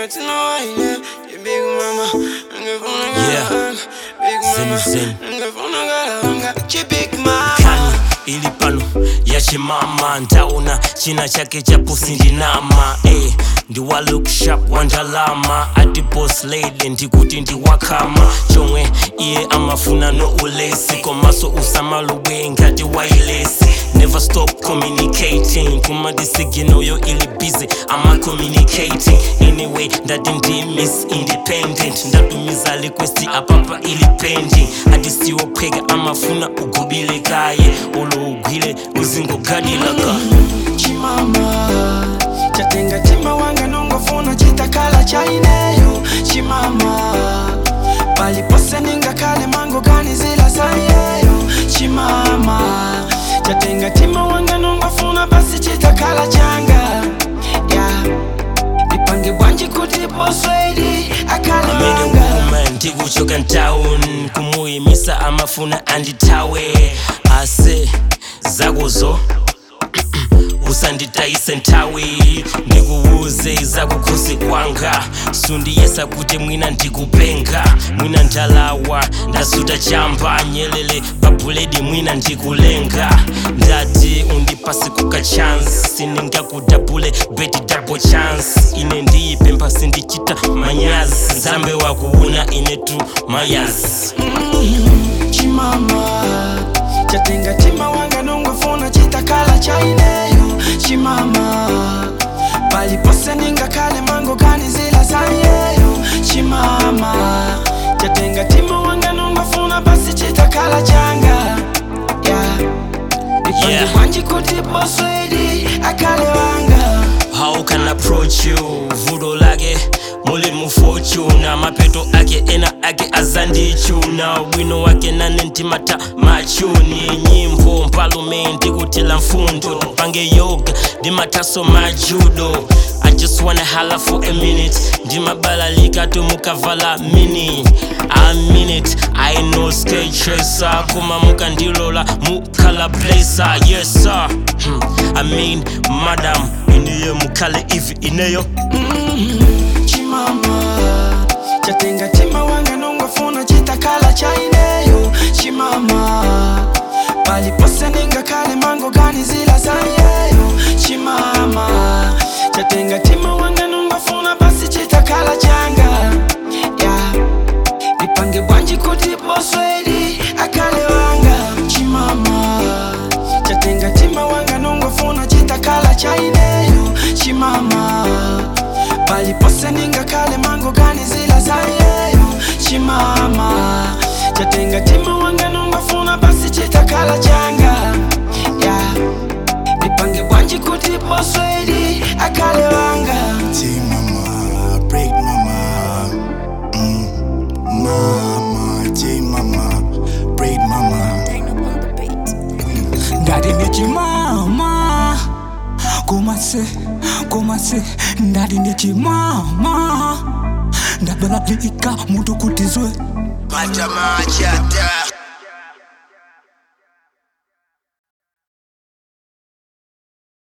Ningefuna waine, big mama. Ningefuna galanga, big mama. Zen, zen. Ningefuna galanga, chi big mama. kani ili pano yachimama ntaona china chake cha pusi ndinama eh, ndiwa look sharp wandalama ati boss lady ndikuti ndiwakama chomwe iye amafuna no ulesi komaso usamalubwe ngati wailesi never stop communicating kumadisiginoyo ili busy ama communicating anyway ndati ndi miss independent ndatumiza request apapa ili pending atisiwopheka amafuna ugubile kaye olougwile uzingogadilaka chimama chatenga tima wanga nongofuna chitakala chaineyo chimama palipose ningakale mango gani zila sayeyo chimama chatenga tima wanga nongofuna basi chitakala changa yeah. nipange bwanji kuti poswedi akale amene wanga woman ndikuchoka ntown kumuyimisa amafuna andithawe ase zakozo usanditayise nthawi ndikuwuze zakukhosi kwanga sundiyesa kuti mwina ndikupenga mwina ndalawa ndasuta chamba nyelele pabuledi mwina ndikulenga ndati undipasi kuka chance siningakudabule beti double chance ine ndiyipempha sindichita manyazi zambe wakuuna ine tu mayazi chimama chatenga tima wanga nongofuna chitakala chaineyo chimama palipose ningakale mango gani zila sayeyo chimama chatenga tima wanga nongofuna basi chitakala changa yeah. nipange Yeah. bwanji kuti poswedi akale wanga how can I approach you vudo lake muli mufortuna mapeto ake ena ake azandichuna wino wake nane ntimata machuni nyimbo mpalume ndikutila mfundo pange yoga ndimataso majudo I just wanna holla for a minute ndimabalalika tumukavala mini I mean it I know skate chaser kuma mukandilola mukala blazer yes sir hmm. I mean madam iniye mukale ivi ineyo chimama chatenga tima wanga nongofuna chitakala chaineyo chimama palipose ningakale mango gani zila sayeyo chimama chatenga tima wanga nongofuna basi chitakala changa yeah. nipange bwanji kuti poswedi akale wanga chimama chatenga tima wanga nongofuna chitakala chaineyo chimama palipose ningakale mango gani zila sayeyo chimama chatenga tima wanga nongofuna basi chitakala changa yeah. nipange bwanji kuti poswedi akale wanga Take mama, break mama. Mm. Mama, take mama, break mama. ndati ndichimama kumase kumase ndati ndichimama ndabalalika mutu kutizwe Pata machata.